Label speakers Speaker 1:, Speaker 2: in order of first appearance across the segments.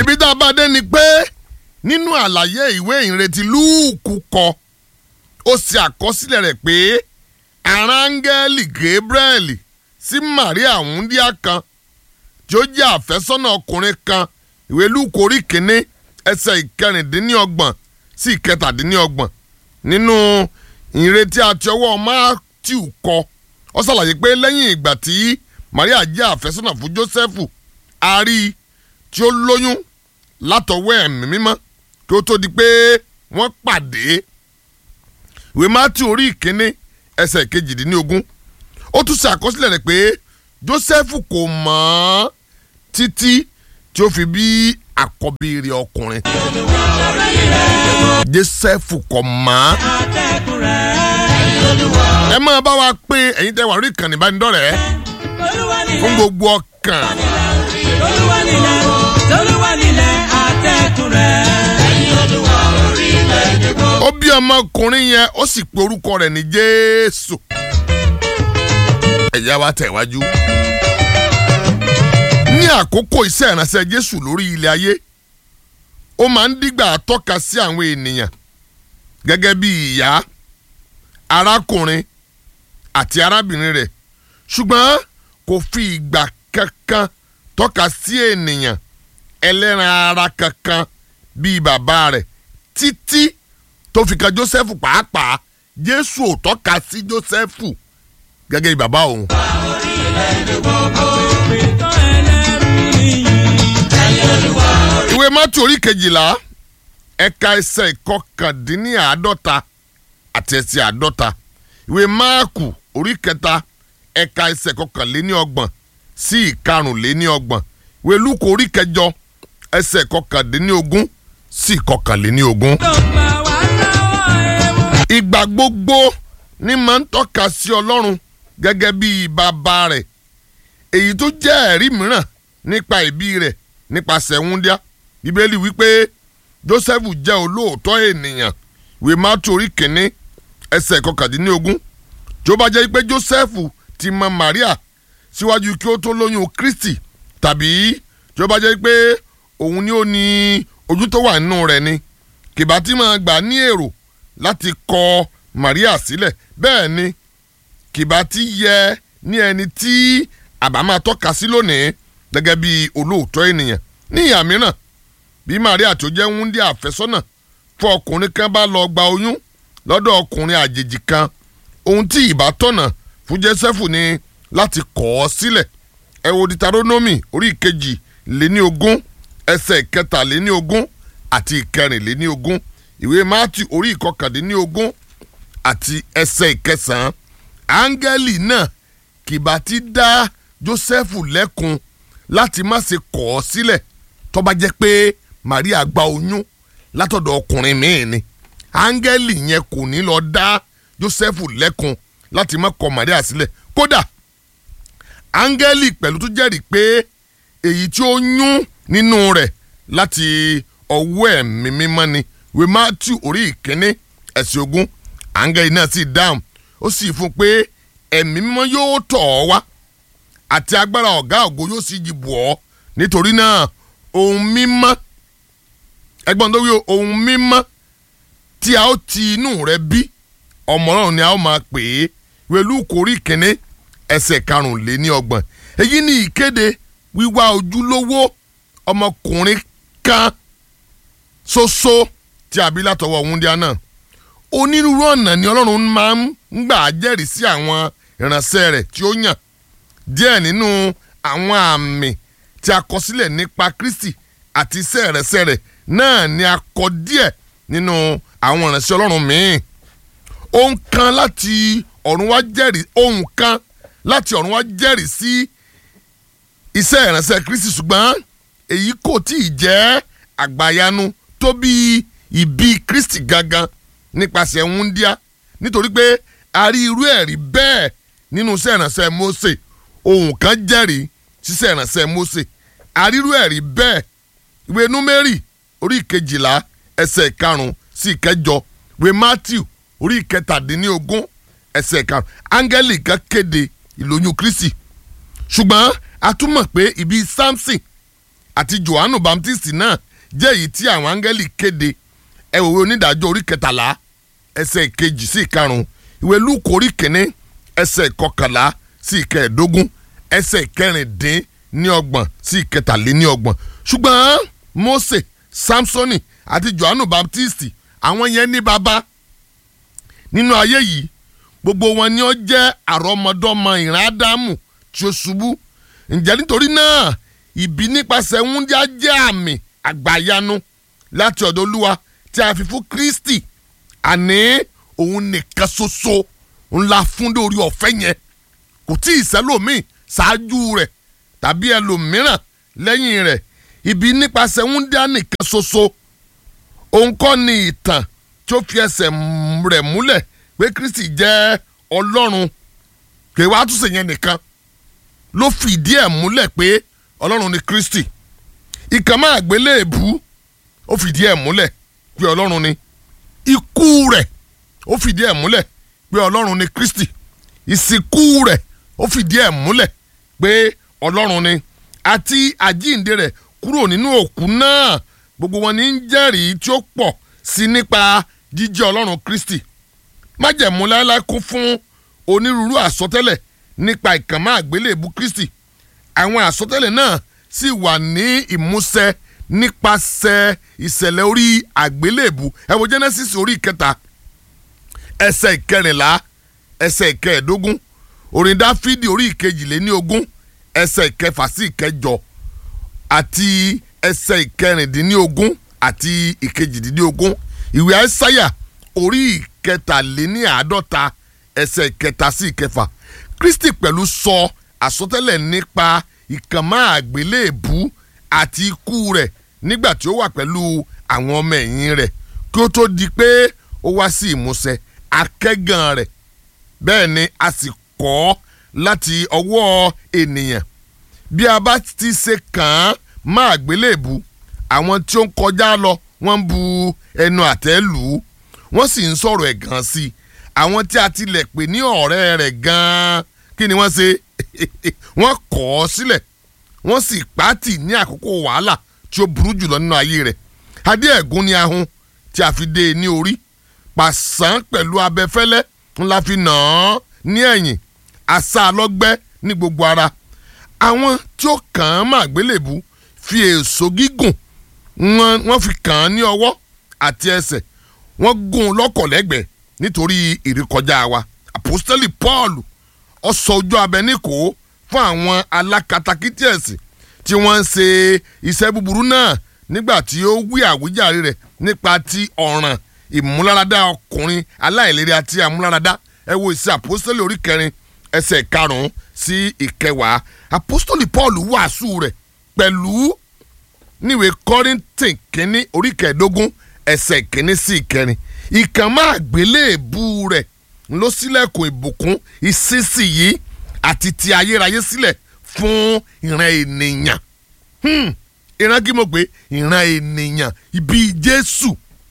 Speaker 1: ibi tá a bá dé ni pé nínú àlàyé ìwé ìrètí lúùkù kọ ó ṣe àkọsílẹ̀ rẹ̀ pé aráńgẹ́lì gabriel sí maria wúndíá kan tí ó jẹ́ àfẹ́sọ́nà ọkùnrin kan ìwé lúùkù orí kìíní ẹsẹ̀ ìkẹrìndínlọ́gbọ̀n sí ìkẹtàdínlọ́gbọ̀n nínú ìrètí àti ọwọ́ matthew kọ ó ṣàlàyé pé lẹ́yìn ìgbà tí maria jẹ́ àfẹ́sọ́nà fún joseph a rí i tí ó lóyún látọwọ́ ẹ̀mí mímọ́ kí ó tó di pé wọ́n pàdé ìwé matthew orí ìkíní ẹsẹ̀ kejìdínlógún ó tún ṣe àkọsílẹ̀ rẹ̀ pé joseph kò mọ̀ ọ́n títí tí ó fi bí àkọ́bí rẹ̀ ọkùnrin joseph kò mọ̀ ọ́n ẹ máa bá wa pé ẹ̀yin tẹ́ wà lórí ìkànnì ìbánidọ́rẹ̀ẹ́ fún gbogbo ọkàn ó bí ọmọkùnrin yẹn ó sì pe orúkọ rẹ̀ ní jésù ẹ̀yà wa tẹ̀ wájú. ní àkókò iṣẹ́ ìránṣẹ́ jésù lórí ilẹ̀ ayé ó máa ń dígbà tọ́ka sí àwọn ènìyàn gẹ́gẹ́ bí ìyá arákùnrin àti arábìnrin rẹ̀ ṣùgbọ́n kò fi ìgbà kankan tọ́ka sí ènìyàn ẹlẹ́ran ara kankan bíi bàbá rẹ̀ títí tó fi kan Jósẹ́fù pàápàá Jésù ò tọ́ka sí Jósẹ́fù gẹ́gẹ́ bí bàbá òun. ìwé mọ́tò orí kejìlá ẹ̀ka ẹsẹ̀ ìkọkàndínníàádọ́ta àti ẹsẹ̀ àádọ́ta ìwé máàkù orí kẹta ẹ̀ka ẹsẹ̀ kọkànléníọgbọ̀n sí ìkarùnléníọgbọ̀n ìwé lúkù orí kẹjọ ẹsẹ̀ kọkàndínníogún sí ìkọkànléníogún. ìgbà gbogbo ni máa ń tọ́ka sí ọlọ́run gẹ́gẹ́ bí bàbá rẹ̀ èyí tó jẹ́ ẹ̀rí mìíràn nípa ìbí rẹ̀ nípasẹ̀ wúndíá bíbélì wípé joseph jẹ́ olóòótọ́ ènìyàn ìwé mátù orí kìíní ẹsẹ̀ kọkàndínlógún tí ó bá jẹ́ pé joseph ti mọ maria síwájú kí ó tó lóyún kristi tàbí tí ó bá jẹ́ pé òun ni ó ní ojú tó wà nínú rẹ̀ ni kìbá tí máa gbà ní èrò láti kọ maria sílẹ̀ bẹ́ẹ̀ ni kìbá tí yẹ ní ẹni tí àbá máa tọ́ka sí lónìí gẹ́gẹ́ bí olóòótọ́ ènìyàn ní ìhà mìíràn bí maria tó jẹ́ wúndí àfẹ́sọ́nà fún ọkùnrin kan bá lọ gba oyún lọ́dọ̀ ọkùnrin àjèjì kan ohun tí ìbá tọ̀nà fún jésẹ́fù ni láti kọ̀ ọ́ sílẹ̀ ẹ wo ditaronomi orí ìkejì lé ní ogún ẹsẹ̀ ìkẹta lé ní ogún àti ìkẹrin lé ní ogún ìwé mátì orí ìkọkàndínní ogún àti ẹsẹ̀ ìkẹsàn-án áńgẹ́lì náà kìbá ti dá jósẹ́fù lẹ́kun láti má ṣe kọ̀ ọ́ sílẹ̀ tó bá jẹ́ pé maria gba oyún látọ̀dọ̀ ọkùnrin míì ni áńgẹ́lì yẹn kò ní lọ dá jósẹ́fù lẹ́kun láti má kọ̀ maria sílẹ̀ kódà áńgẹ́lì pẹ̀lú tó jẹ́rìí pé èyí tí ó yún nínú rẹ̀ láti ọwọ́ ẹ̀mí mímọ́ ni wí matthew orí ìkíní ẹ̀sìn ogún áńgẹ́lì náà sì dáhùn ó sì fún un pé ẹ̀mí mímọ́ yóò tọ̀ ọ́ wá àti agbára ọ̀gá ògo yóò sì jìbù ọ́ nítorí náà ohun mímọ́ ẹgbọ́n tó wí ohun mímọ́ tí a ó ti inú rẹ̀ bí ọmọ náà ni a ó máa pè é wẹ̀lú kórí kínní ẹsẹ̀ karùnléní ọgbọ̀n èyí ni ìkéde wíwá ojúlówó ọmọkùnrin kan ṣoṣo tí a bí látọwọ́ wúndíá náà onírúurú ọ̀nà ni ọlọ́run máa ń gbà jẹ́rìí sí àwọn ìránṣẹ́ rẹ̀ tí ó yàn díẹ̀ nínú àwọn àmì tí a kọ sílẹ̀ nípa Kristi àti iṣẹ́ ìránṣẹ́ rẹ̀ náà ni a kọ díẹ̀ nínú àwọn ìránṣẹ́ ọlọ́run míì ohun kan láti ọ̀run wá jẹ́rìí ohun kan láti ọ̀run wá jẹ́rìí sí iṣẹ́ ìránṣẹ́ Kristi ṣùgbọ́n èyí kò tí ì jẹ́ àgbàyanu tó bí ìbí Kristi gangan nípasẹ̀ wúndíá nítorí pé a rí irú ẹ̀rí bẹ́ẹ̀ nínú iṣẹ́ ìránṣẹ́ Mósè ohun kan jẹ́rìí síṣẹ́ ìránṣẹ́ Mósè a rí irú ẹ̀rí bẹ́ẹ̀ ìwé Númérì orí ìkejìlá ẹsẹ̀ ìkarùn-ún sí ìkẹjọ ìwé Mátíù orí ìkẹtàdínlógún ẹsẹ̀ ìkarùn-ún áńgẹ́lì kan kéde ìlóyún Kristi ṣùgbọ́n a tún mọ̀ pé ìbí Samson àti johannu baptist náà jẹ́ èyí tí àwọn áńgẹ́lì kéde ẹ wòwe onídàájọ́ orí kẹtàlá ẹsẹ̀ ìkejì sí ìkarùn-ún ìwé lúùkù orí kìíní ẹsẹ̀ ìkọkànlá sí ìkẹẹ̀ẹ́dógún ẹsẹ̀ ìkẹrìndín ní ọgbọ̀n sí ìkẹtàléní ọgbọ̀n ṣùgbọ́n mose samsoni àti johannu baptist àwọn yẹn ní baba nínú ayé yìí gbogbo wọn ni ó jẹ́ àrọ́mọdọ́mọ ìran ádámù tí ó ṣubú ǹjẹ́ nítorí náà ìbí nípasẹ̀ wúndíá jẹ́ àmì àgbàyanu láti ọ̀dọ̀ olúwa tí a fi fún kristi àní òun nìkan ṣoṣo ńlá fún lórí ọ̀fẹ́ yẹn kò tí ì sẹ́lòmíì ṣáájú rẹ̀ tàbí ẹlòmíràn lẹ́yìn rẹ̀ ìbí nípasẹ̀ wúndíá nìkan ṣoṣo òun kọ́ ni ìtàn tí ó fi ẹsẹ̀ rẹ̀ múlẹ̀ pé kristi jẹ́ ọlọ́run kì í wá túnṣe yẹn nìkan ló fìdí ẹ̀ múlẹ̀ pé ọlọ́run ni kristi ìkànnì àgbélébù ó fìdí ẹ̀ múlẹ̀ pé ọlọ́run ni ikú rẹ̀ ó fìdí ẹ̀ múlẹ̀ pé ọlọ́run ni kristi ìsìnkú rẹ̀ ó fìdí ẹ̀ múlẹ̀ pé ọlọ́run ni àti àjíǹde rẹ̀ kúrò nínú òkú náà gbogbo wọn ní ń jẹ́rìí tí ó pọ̀ sí nípa jíjẹ́ ọlọ́run kristi májẹ̀mú láéláé kún fún onírúurú àsọtẹ́lẹ̀ nípa ìkànnì àgbélébù kristi àwọn àsọtẹ́lẹ̀ náà sì wà ní ìmúṣẹ nípasẹ̀ ìṣẹ̀lẹ̀ orí àgbélébù ẹ wo genesis orí ìkẹta ẹsẹ̀ ìkẹrìnlá ẹsẹ̀ ìkẹẹ̀dógún orin dáfídì orí ìkejìléní ogún ẹsẹ̀ ìkẹfà sí ìkẹjọ àti ẹsẹ̀ ìkẹrìndínlógún àti ìkejìdínlógún ìwé àìsáyà orí ìkẹtàléní àádọ́ta ẹsẹ̀ ìkẹta sí ìkẹfà kristi pẹ̀lú sọ àsọtẹ́lẹ̀ nípa ìkànnì àgbélébù àti ikú rẹ̀ nígbà tí ó wà pẹ̀lú àwọn ọmọ ẹ̀yìn rẹ̀ kí ó tó di pé ó wá sí ìmúṣẹ akẹ́gàn rẹ̀ bẹ́ẹ̀ ni a sì kọ́ láti ọwọ́ ènìyàn bí a bá ti ṣe kàn án má àgbélébù àwọn tí ó ń kọjá lọ wọ́n ń bu ẹnu àtẹ́ lù ú wọ́n sì ń sọ̀rọ̀ ẹ̀gàn sí i àwọn tí a tilẹ̀ pè ní ọ̀rẹ́ rẹ̀ gan-an kí ni wọ́n ṣe wọ́n kọ̀ ọ́ sílẹ̀ wọ́n sì pàtì ní àkókò wàhálà tí ó burú jùlọ nínú ayé rẹ̀ adé ẹ̀gún ni ahun tí a fi dé e ní orí pàṣán pẹ̀lú abẹfẹ́lẹ́ ńlá fi nà án ní ẹ̀yìn àṣà lọ́gbẹ́ ní gbogbo ara àwọn tí ó kàn án mà gbélébú fi èso gígùn wọ́n fi kàn án ní ọwọ́ àti ẹsẹ̀ wọ́n gún un lọ́kọ̀lẹ́gbẹ̀ẹ́ nítorí ìrékọjá wa àpòstélì Paul ó sọ ojú abẹ níkò fún àwọn alákatakítí ẹ̀sìn tí wọ́n ń ṣe iṣẹ́ búburú náà nígbà tí ó wí àwíjàre rẹ̀ nípa ti ọ̀ràn ìmúláradá ọkùnrin aláìlérí àti àmúláradá ẹ wo ìṣe àpòstélì orí kẹrin ẹsẹ̀ karùn-ún sí ìkẹwàá àpòstélì Paul wàásù rẹ̀ pẹ̀lú níwèé Kọ́ríńtì kínní orí kẹẹ̀ẹ́dógún ẹsẹ̀ kínní sí ìkẹrin ìkànnì àgbélébù rẹ̀ ló ṣílẹ̀kùn ìbùkún ìsinsìnyí àti ti ayérayé sílẹ̀ fún ìran ènìyàn ìran kí mo pè ìran ènìyàn ibi Jésù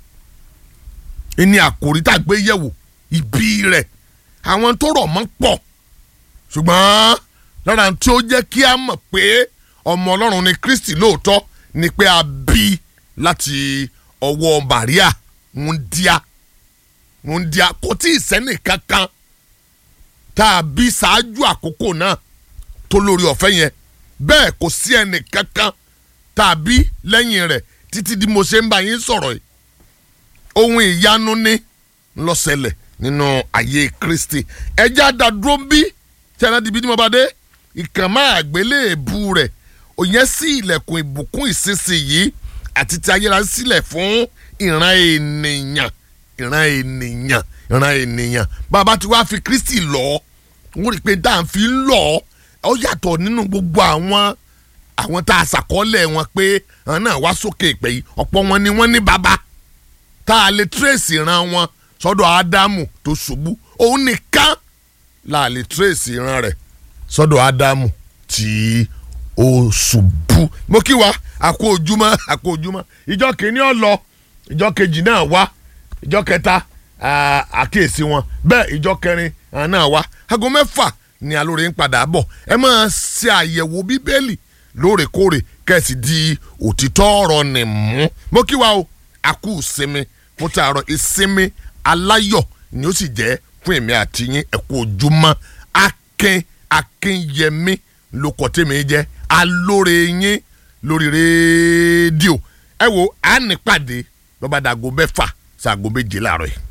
Speaker 1: ẹni àkòrí tá a gbé yẹ̀wò ibi rẹ̀ àwọn tó rọ̀ mọ́ pọ̀ ṣùgbọ́n lára tí ó jẹ́ kí a mọ̀ pé ọmọ Ọlọ́run ni Kristi lóòótọ́ ni pé a bí láti ọwọ́ Màríà wúndíá wúndíá kò tí ì sẹ́nì kankan tá a bí ṣáájú àkókò náà tó lórí ọ̀fẹ́ yẹn bẹ́ẹ̀ kò sí ẹnì kankan tá a bí lẹ́yìn rẹ̀ títí di mo ṣe ń bá yín sọ̀rọ̀ yìí ohun ìyanu ní ló ṣẹlẹ̀ nínú ayé Kristi ẹjẹ́ àdàdúró bí tí a náà di bí ní mo bá dé ìkànnì àgbélébù rẹ̀ òyìn sí ilẹ̀kùn ìbùkún ìsinsìnyí àti ti ayérayé sílẹ̀ fún ìran ènìyàn ìran ènìyàn ìran ènìyàn bàbá tí wàá fi Kristi lọ wọ́n rí i pé dáǹfì ń lọ ọ yàtọ̀ nínú gbogbo àwọn àwọn tá a ṣàkọọ́lẹ̀ wọn pé àwọn náà wá sókè ìpè yìí ọ̀pọ̀ wọn ni wọ́n ní bàbá tá a lè tírèsì ìran wọn sọ́dọ̀ Ádámù tó ṣubú òun nìkan la lè tírèsì ìran rẹ̀ sọ́dọ̀ Ádámù tí ó ṣubú mo kí wa àkó ojúmọ́ àkó ojúmọ́ ìjọ kìíní ó lọ ìjọ kejì náà wá ìjọ kẹta àkíyèsí wọn bẹ́ẹ̀ ìjọ kẹrin náà wá aago mẹ́fà ni alóore ń padà bọ̀ ẹ máa ṣe àyẹ̀wò bíbélì lóòrèkóòrè kẹ́sì di òtítọ́ ọ̀rọ̀ nì mú mo kí wa o a kú ìsinmi fún tààrọ̀ ìsinmi aláyọ̀ ni ó sì jẹ́ fún èmi àti yín ẹ kú ojúmọ́ akin akínyẹmí lóko tèmi jẹ́ alóore yín lórí rédíò ẹ wo à ń nípàdé lọ́ba dàgó mẹ́fà ṣàgó méje láàárọ̀ yìí.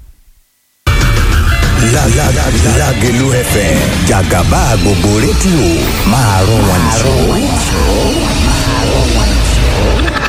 Speaker 2: Lágẹ̀lú FM jàgàbá gbogbo rédíò máa rọ wọn jù.